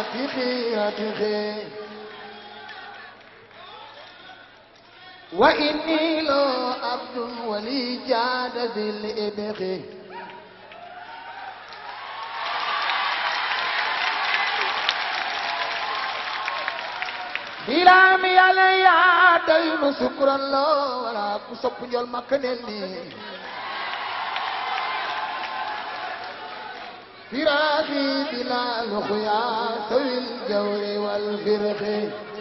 خيرته وإني لو عبد ولي جاد ذي الإبخ bilaami yàlla yaa doy nu sukkuran loo wala ku sopp njol makka nel ni firaaxi bila luxuya sawil jawri wal firxi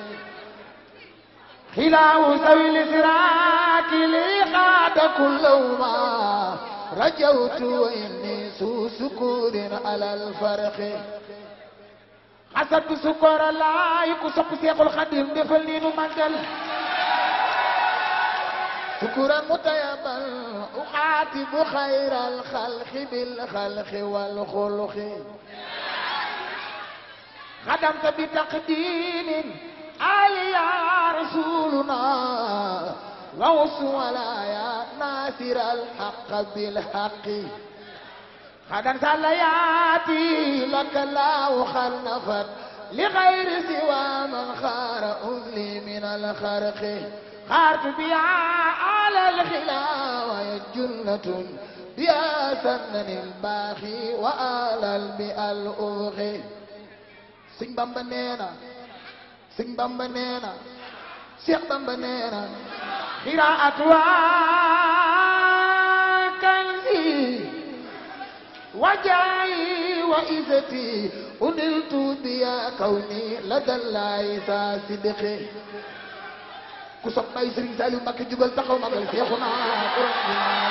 xilaawu sawil firaaki li xaada kullawma rajawtu wa inni su sukurin alal farxi xasatu sukkoora laay ku sopp seexul xadim defal nii nu màggal sukkuran mutayabal uxaatibu xayral xalqi bil xalqi wal xulqi xadamta bi taqdimin aliya rasuluna ووص ولايا ناصر الحق بالحق غدا سلياتي لك لا خلفت لغير سوى من خار أذلي من الخرق خارت بها على الخلا وهي جنة بها سنن الباخي وآل البئة الأبغي سين بامبا نينا سين بامبا نينا شيخ بامبا نينا قراءتها كنزي وجاي وإذتي أنلت بيا كوني لدى الله صدقي ku sopp bay Sëriñ Saliou Mbacké jugal taxaw magal Seexuna Quran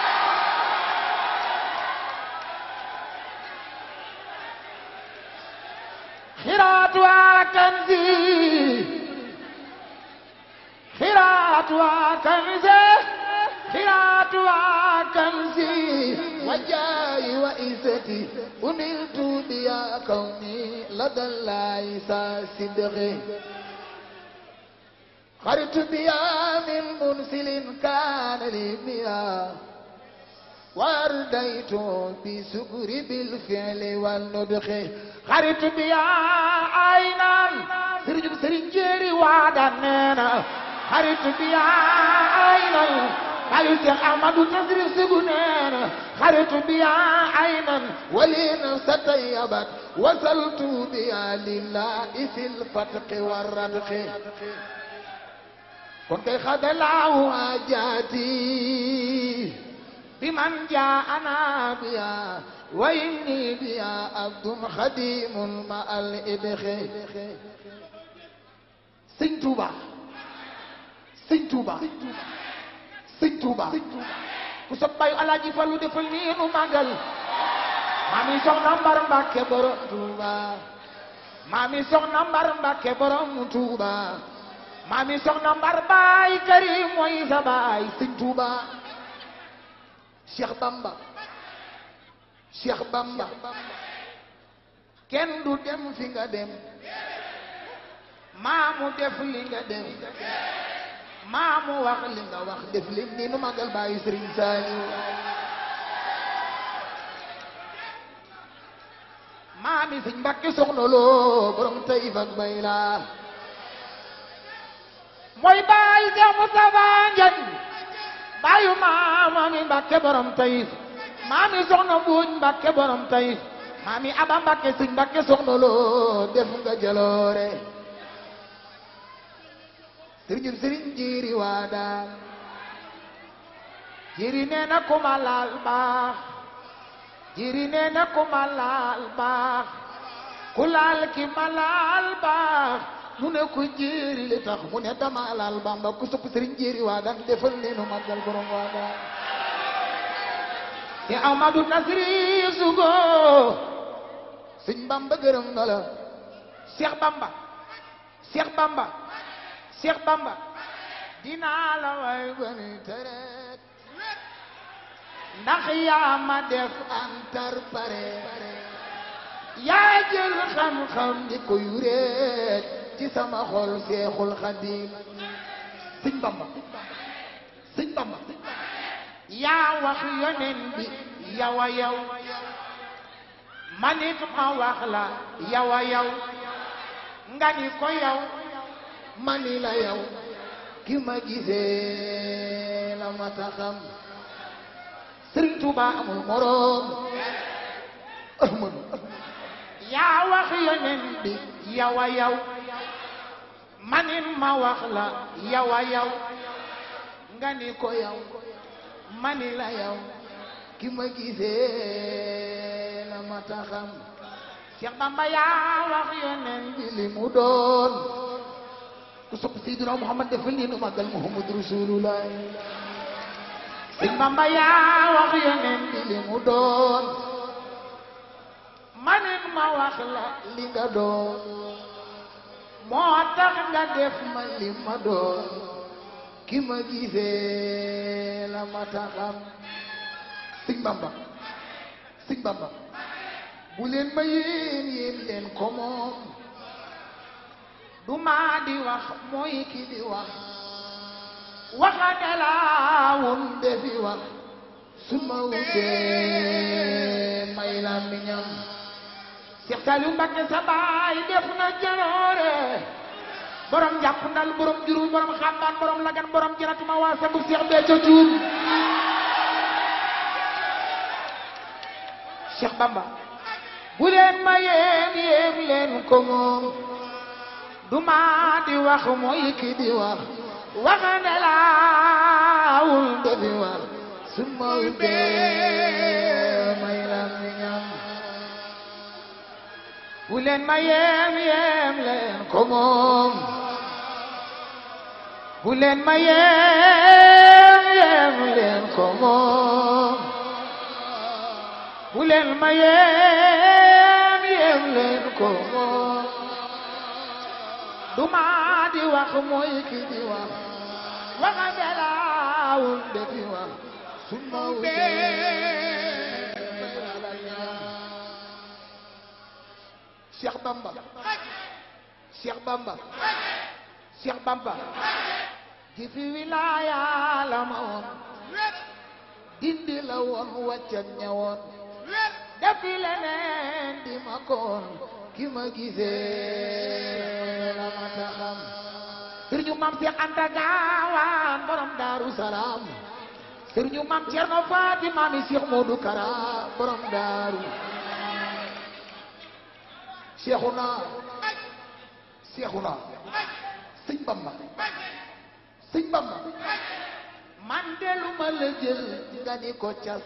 خيراتها كنزي خيراتها كنزي خيراتها كنزي وجاي وإزتي أنلت بيا كوني لدى الله صدقي خرجت بيا من منسل كان لي بيا وارديت بسكر بالفعل والنطق خرجت بيا عينا سرج سرين جيري وعدنا خرجت بيا عينا قالوا شيخ احمد نصر سجنان خرجت بيا عينا ولين ستيبت وصلت بيا لله في الفتق والردق kon kay xadalaahu ajaati biman jaana biya wa inni biya abdun xadimun ma al idxe sëñ Tuuba sëñ Tuuba sëñ Tuuba ku sa bayu alaaji Fallu defal nii nu màggal maami soxna Mbar Mbàkke borom Tuuba maami soxna Mbar Mbàkke borom Tuuba maami soxna mbar baay karim mooy sa baay sëñ Tuuba Cheikh Bamba Cheikh Bamba kenn du dem fi nga dem maamu def li nga dem maamu wax li nga wax def li ni nu magal baay Sëriñ Saaliw maami sëñ Mbàkke soxna loo borom Tayif ak Bayla mooy baay Seex Mustafa Njaay baayu maama mi Mbàkke borom Tayif maami soxna Mbuuj Mbàkke borom Tayif maami Aba Mbàkke Sëñ Mbàkke soxna loo def nga jaloore sëriñ sëriñ jiiri waa daal jiiri nee na ku ma laal baax jiiri nee na ku ma laal baax ku laal ki ma laal baax mu ne ko jéeri li tax mu ne dama laal bamba ku sopp sëriñ jéeri waa daan defal neenu màggal borom waa daan te Amadu Nasri sugo sëñ bamba gërëm na la Cheikh Bamba Cheikh Bamba Cheikh Bamba dinaa la way bani teret ndax yaa ma def antar pare yaa jël xam-xam di ko yureet ci sama xol seexul xadim sëñ bamba sëñ bamba yaa wax yonen bi yawa yaw manit ma wax la yawa yaw nga ni ko yow mani la yow ki ma gisee la ma taxam Sëriñ Tuuba amul moroom Ahmadu yaa wax yonen bi yow a yow manin ma wax la yow a yow nga ni ko yow mani la yow ki ma gisee la ma taxam Cheikh Bamba yaa wax yonen bi bi li mu doon ku sopp Seydina Muhammad defal ni nu màggal Muhammad Rasulullah Sëñ Bamba yaa wax yonen bi bi li mu doon manin ma wax la li nga doon moo tax nga def ma li ma doon ki ma gisee la ma taxam Sëñ Bamba Sëñ Bamba bu leen ma yéen yéen leen ko moom du maa di wax mooy ki di wax waxate laawun wun defi wax su ma wubbee may la miñam Cheikh Saliou Mbacké sa baay def na jaloore borom jàpp ndal borom jurul borom xambaan borom lagan borom jëratuma waa sabu Cheikh Béthio Thioune Cheikh Bamba bu leen ma yéem yéem leen ko moom du maa di wax mooy ki di wax waxande laawul defi wax su ma wubbee may la miñam bu leen ma yéem yéem leen ko moom bu leen ma yéem yéem leen ko moom bu leen ma yéem yéem leen ko moom du maa di wax mooy ki di wax waxa belaawul defi wax su ma wubbee may la miñam Cheikh Bamba Cheikh Bamba Cheikh Bamba jëfi wilaaya la ma woon dindi la woon wàccan ñawoon defi leneen di ma koon ki ma gisee la ma taxam sëriñu maam Cheikh Anta Gaawaan borom Daaru salaam sëriñu maam Cerno Faati maami Cheikh Modou Kara borom daaru Seexuna Seexuna sëñ Bamba sëñ Bamba man de lu ma la jël nga ni ko cas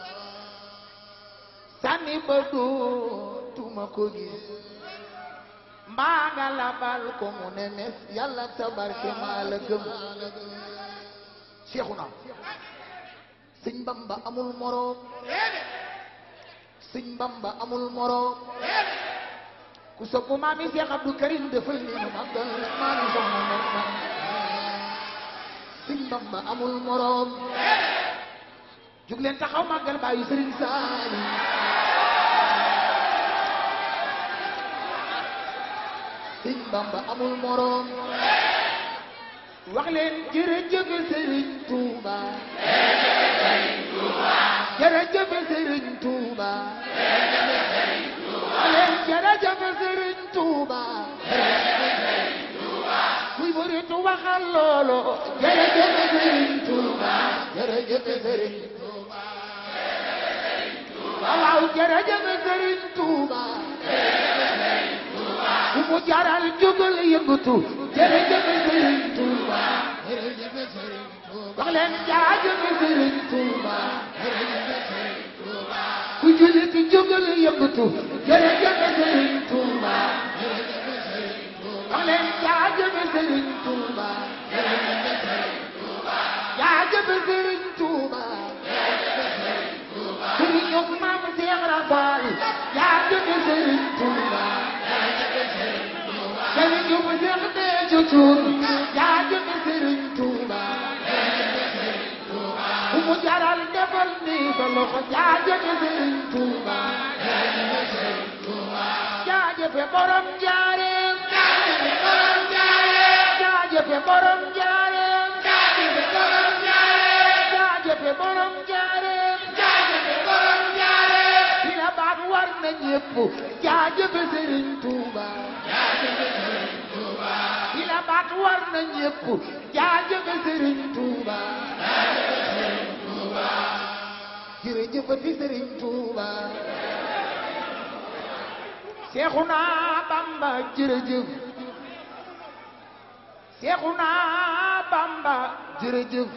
sànni ba du tuma ko gis mbaa nga labal ko ko mu ne mes yàlla tabarke maa la gëm Seexuna sëñ Bamba amul moroom sëñ Bamba amul moroom ku sopp maami Cheikh Abdou Karim defal ni nu màggal maa ngi soxna moom man sëñ Bamba amul moroom jug leen taxaw màggal bàyyi sëriñ saali sëñ Bamba amul moroom wax leen jërëjëf sëriñ Tuuba jërëjëf sëriñ Tuuba wax leen jërëjëf sëriñ Tuuba kuy bëritu waxal loolo jërëjëf sëriñ Tuuba jërëjëf sëriñ waaw jërëjëf sëriñ Tuuba ku mu jaral jógal yëngatu jërëjëf sëriñ Tuuba jërëjëf sëriñ Tuuba wax leen jaajëf sëriñ Tuuba jërëjëf sëriñ Tuuba ku jullit jógal yëngatu jërëjëf sëriñ Tuuba jërëjëf sëriñ Tuuba wax leen jaajëf sëriñ Tuuba jërëjëf sëriñ Tuuba jaajëf sëriñ Tuuba sëriñ ñoom maam Cheikh Rafal jaajëf sëriñ Tuuba sëriñ ñoom Cheikh Béthio Thioune jaajëf sëriñ Tuuba ku mu jaral defal ni sa loxo jaajëf sëriñ Tuuba jaajëf borom njaareem borom Njaaréem jaajëf borom njaareem borom Njaaréem jaajëf borom njaareem borom Njaaréem dina baax war na ñëpp ñépp jaajëfe sëriñ Tuuba bi la baat war na ñépp jaajëfe sëriñ Tuuba jërëjëfati sëriñ Tuuba Seexuna Bamba jërëjëf Seexuna Bamba jërëjëf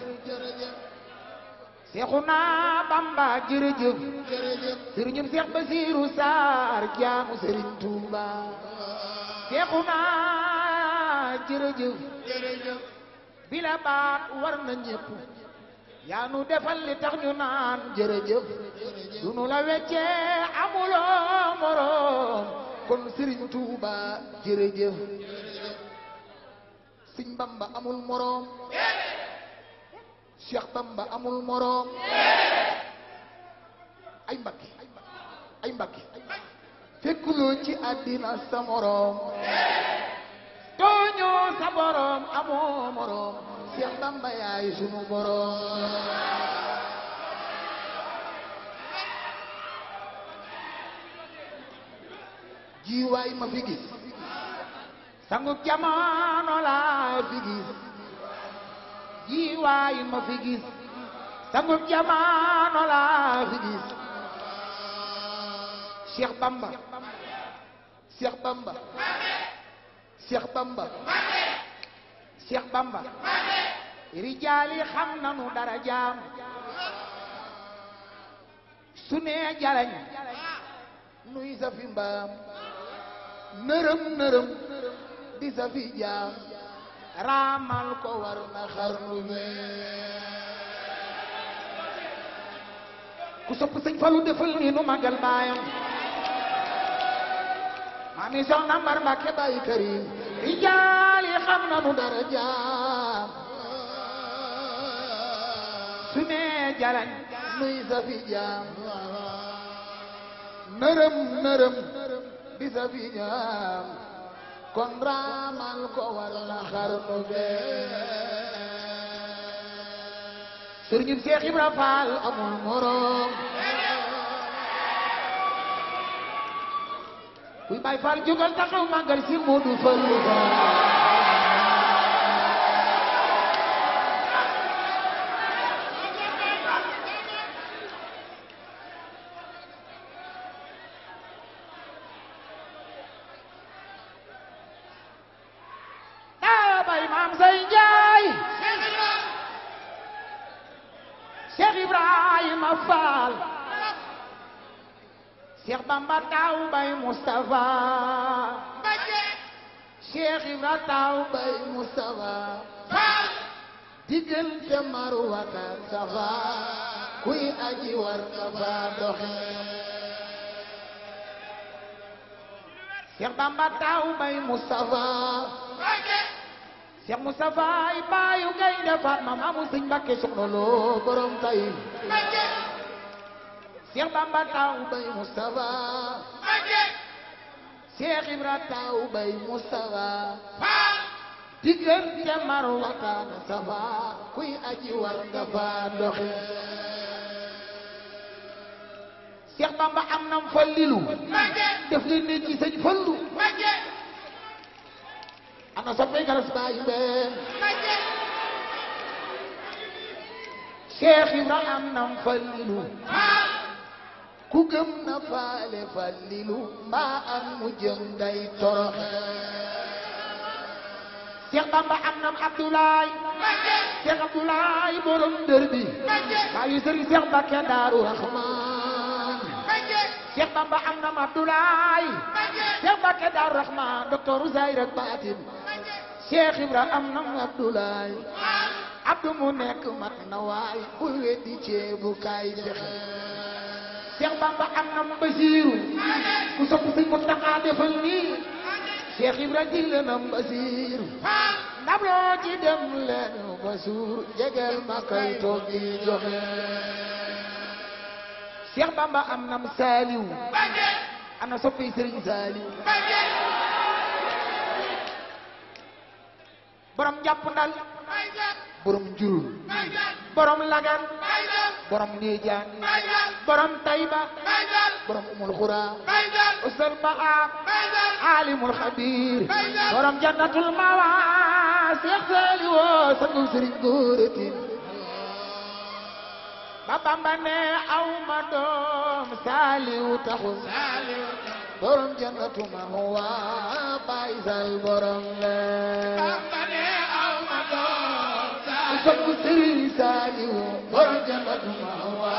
Seexuna Bamba jërëjëf sëriñum Seex Basiiru Saar jaamu sëriñ Tuuba Seexuna jërëjëf bila baat war na ñépp yaa nu defal li tax ñu naan jërëjëf du nu la weccee amuloo moroom kon sëriñ Tuuba jërëjëf Sëñ Bamba amul moroom Cheikh Bamba amul moroom ay mbakki ay mbakki fekkuloo ci àddina sa moroom tooñoo sa boroom amoo moroom Cheikh Bamba yaay sunu boroom jiwaay ma fi gis sangu jamono laa fi gis jiwaay ma fi gis sangu jamono laa fi gis Cheikh Bamba Cheikh Bamba Cheikh Bamba Cheikh Bamba rijaali xam nanu dara jaam su nee jalañ nuy sa fi mbaam nërëm nërëm di sa fi jaam raamal ko war na xarnu ku sopp sëñ Fallu defal ni nu magal baayam maami soxna Mbar Mbàkke Baay Karim rijaal yi xam nanu dara jaam su nee jalañ nuy sa fi jaam nërëm nërëm di sa fi jaam kon raamal ko war na xarnu bee sëriñ Seex Ibra Faal amul moroom kuy Baay Faal jógal taxaw màggal si Moodu Fallu daa bay maam say njaay Cheikh Ibrahima Fall Cheikh Bamba taw bay Moustapha Cheikh Ibra taw bay Moustapha diggante Marwata Safa kuy aji war ka fa doxe Cheikh Bamba taw bay Moustapha Cheikh Moustapha ay baayu gaynde Fatma maamu Sëñ Mbakke soxna loo borom tay Cheikh Bamba taw bay Moustapha Cheikh Ibra taw bay Moustapha diggante Marwata Safa kuy aji war nga fa doxe Cheikh Bamba am nam fallilu def li nit ci Sëñ Fallu ana soppay galas baay mbeen Cheikh Ibra am nam fallilu ku gëm na faale fallilu mbaa am mu jëm day toroxe Cheikh Bamba am nam Abdoulaye Cheikh Abdoulaye borom dër bi baayu sëriñ Cheikh Mbakke Daaru Rahman Cheikh Bamba am nam Abdoulaye Cheikh Mbakke Daaru Rahman docteur Zahir ak Baatin Cheikh Ibra am nam Abdoulaye Abdou mu nekk mat na waay bul weddi ceebu kaay fexe Cheikh Bamba am nam Basiiru ku sopp Sëñ Muntaxa defal nii Cheikh Ibra digle nam Basiiru ndab loo ci dem leen ba suur jegel ma kay toog di joxe Cheikh Bamba am nam Saaliw ana soppi Sëriñ Saaliw borom jàpp ndal borom njurul borom lagan borom Niijaan borom Tayba borom Umul Xura usal baxa alimul xabir borom jannatul mawa Seex Saali woo sangu Sëriñ Góoratin ba Bamba ne aw ma doom Saaliw taxul borom jannatu mahwa Baay Sal borom le sangu Sëriñ Saaliw borom jannatu mahwa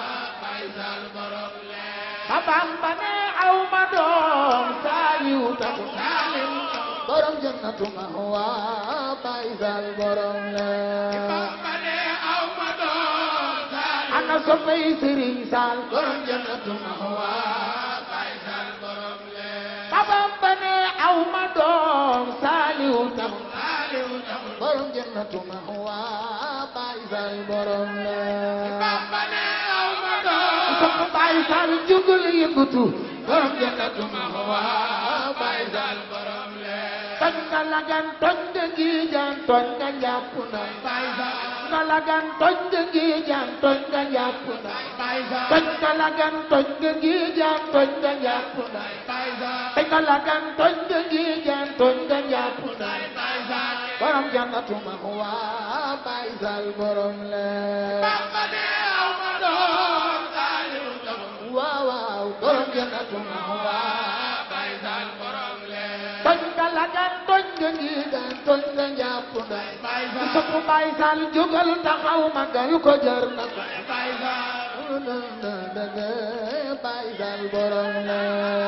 ba Bamba ne aw ma doom Saaliw taxul borom jannatu mahwa Baay Sal borom le ana soppay Sëriñ Saal borom jannatu mahwa ba Bamba ne aw ma doom Saaliw taxul borom jannatu mahwa Baay Sal borom le sopp Baay Sal jugul yëngatu borom jannatu mahwa Baay Sal borom le toj nga lagan toj nga giijaan toj nga njàpp na nga lagan toj nga giijaan toj nga njàpp na toj nga lagan toj nga giijaan toj nga njàpp na toj nga lagan toj nga giijaan toj nga njàpp na borom jannatu mahwa Baay Sal borom le waaw waaw borom jannatu mahwa toj nga lagan toj nga giijaan toj nga njàpp na ku sopp Baay Sal jógal taxaw magal ko jar na ko Baay Sal borom le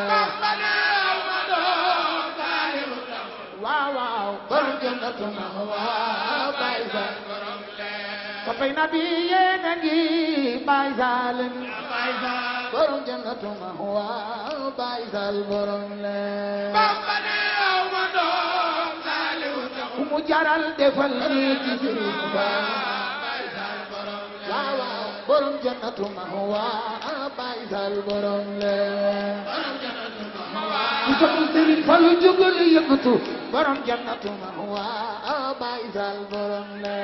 waaw waaw borom jannatu mahwa Baay Sal soppay nabi yéen a ngi Baay Sal borom jannatu mahwa Baay Sal borom le ku mu jaral defal ni ci Sëriñ Ba waaw waaw borom jannatu mahwa Baay Sal borom le ku sopp Sëriñ Fallu jógal yëngatu borom jannatu mahwa Baay Sal borom le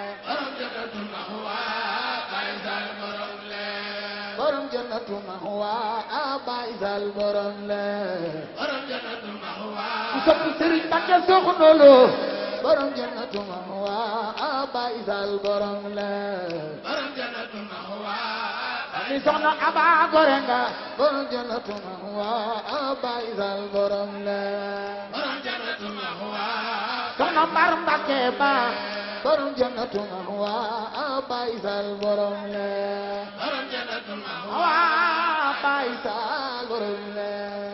borom jannatu mahwa Baay Sal borom le ku sopp Sëriñ Mbàkke Soxna Lo borom jannatu mahwa Baay Sal borom le ni soxna Aba Gore nga borom jannatu mahwa Baay Sal borom le soxna Mbar Mbàkke ba borom jannatu mahwa Baay Sal borom le mahwa Baay Sal borom le